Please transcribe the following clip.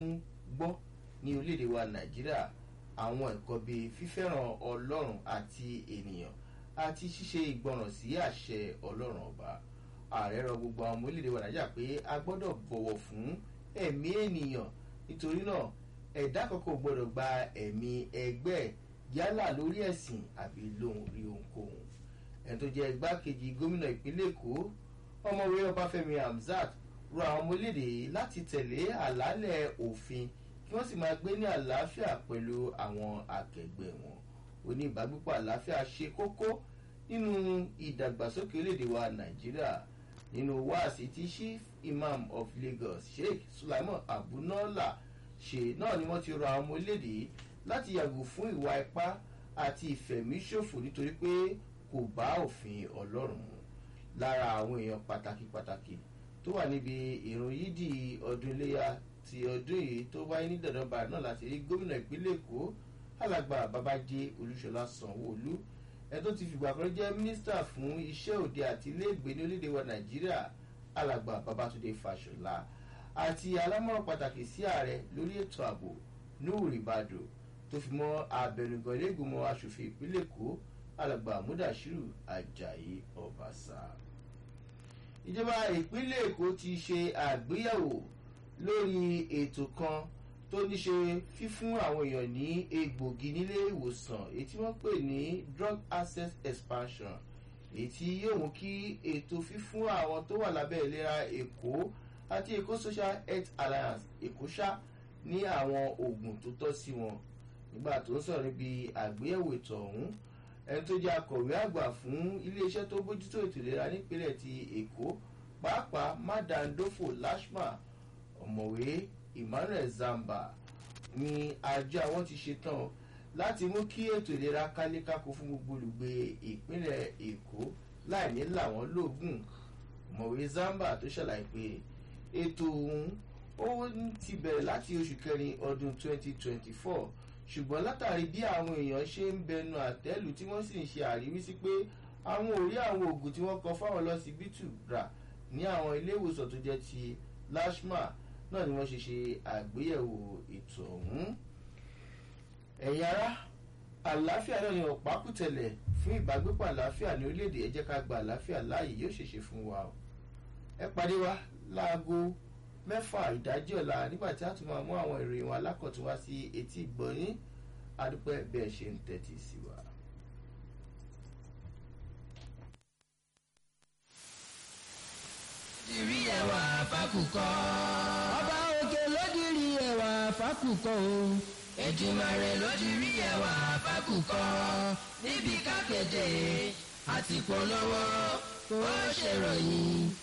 gbọ́ ní orílẹ̀-èdè wa nàìjíríà àwọn ẹ̀kọ́ bíi fífẹ́ràn ọlọ́run àti ènìyàn àti ṣíṣe ìgbọràn sí àṣẹ ọlọ́run ọba ààrẹ rọ gbogbo àwọn ọmọ orílẹ̀-èdè wa nàìjíríà pé a gbọ́dọ̀ bọ̀wọ̀ fún ẹ̀mí ènìyàn nítorí náà ẹ̀dá kankan ò gbọ́dọ̀ gba ẹ̀mí ẹgbẹ́ yálà lórí ẹ̀sìn àbí lóhun rí ohunkóhun ẹni tó jẹ́ igbákejì gómìnà ìpínlẹ̀ èkó ọmọwé ọbáfẹ́mi hamzat rọ àwọn ọmọ orílẹ̀-èdè yìí láti tẹ̀lé àlàálẹ̀ òfin kí wọ́n sì máa gbé ní àlàáfíà pẹ̀lú àwọn akẹgbẹ́ wọn oní ìbágbépọ̀ àlàáfíà ṣe kókó nínú ìdàgbàsókè orílẹ̀-èdè wa nàìjíríà nínú wáàsí tí chief imam of lagos sheikh sulaiman abunola ṣe náà ni wọ́n ti rọ àwọn ọmọ orílẹ̀-èdè yìí láti yàgò fún ìwà ipá àti ìfẹ̀míṣòfò nítorí pé kò bá òfin ọlọ́run mu lára àwọn èèyàn pàtàkì pàtàkì tó wà níbi ìrun yídì ọdún iléyà ti ọdún yìí tó wáyé ní dandanba náà láti rí gómìnà ìpínlẹ̀ èkó alàgbà babájé olúṣọlá sanwóolu ẹ tó ti fìgbà kan jẹ́ mínísítà fún iṣẹ́ òde àti iléègbé ní orílẹ̀-èdè wa nàìjíríà alàgbà babatunde fàṣọlá àti alámọ̀ràn pàtàkì sí ààrẹ lórí ètò ààbò nuhu ribado tó fi mọ́ abẹnugan iléègbìmọ̀ asòfin ìpínlẹ̀ èkó alàgbà mudashiru ajayi ọbaṣà ìjọba ìpínlẹ̀ èkó ti ṣe àgbéyẹ̀wò lórí ètò kan tó ní ṣe fífún àwọn èèyàn ní egbògi nílé ìwòsàn èyí tí wọ́n pè ní drug access expansion èyí tí yóò mú kí ètò fífún àwọn tó wà lábẹ́ ìlera èkó àti èkó social health alliance èkó ṣá ní àwọn oògùn tó tọ́ sí wọn nígbà tó ń sọ̀rọ̀ níbi àgbéyẹ̀wò ètò ọ̀hún ẹni tó jẹ́ akọ̀wé àgbà fún iléeṣẹ́ tó bójútó ètò ìlera nípínlẹ̀ ti èkó pàápàá madandofo lashma ọ̀mọ̀wé emmanuel zamba ni àjọ àwọn ti ṣetán láti mú kí ètò ìlera kálékáko fún gbogbo olùgbé ìpínlẹ̀ èkó láì ní làwọn lóògùn ọ̀mọ̀wé zamba tó ṣàlàyé pé ètò ọ̀hún ó ti bẹ̀rẹ̀ láti oṣù kẹrin ọdún 2024 ṣùgbọ́n látàrí bí àwọn èèyàn ṣe ń bẹnu àtẹ́lù tí wọ́n sì ń ṣe àríwísí pé àwọn ò rí àwọn oògùn tí wọ́n kọ fáwọn lọ́sibítù rà ní àwọn ilé ìwòsàn tó jẹ́ ti lashma náà ni wọ́n ṣe ṣe àgbéyẹ̀wò ètò ọ̀hún. ẹ̀yin ará àlàáfíà náà ni ọ̀pákùtẹ̀lẹ̀ fún ìbágbépọ̀ àlàáfíà ní orílẹ̀-èdè ẹ jẹ́ ká gba àlàáfíà láàyè yóò ṣèṣe fún wa o. ẹ pàdé wa láago mẹ́fà ìdájí ọ̀la nígbà tí a tún máa mú àwọn ìròyìn wọn alákọ̀tún wá sí etí ìgbọ̀nyín adúpẹ́ bẹ́ẹ̀ ṣe ń tẹ́tí sí wa. dìrí ẹwà fákùkọ. ọba òkè lódìrí ẹwà fákùkọ o. èjìmàrè ló dìrí ẹwà fákùkọ. níbi kákéde àti polówó ó ṣèròyìn.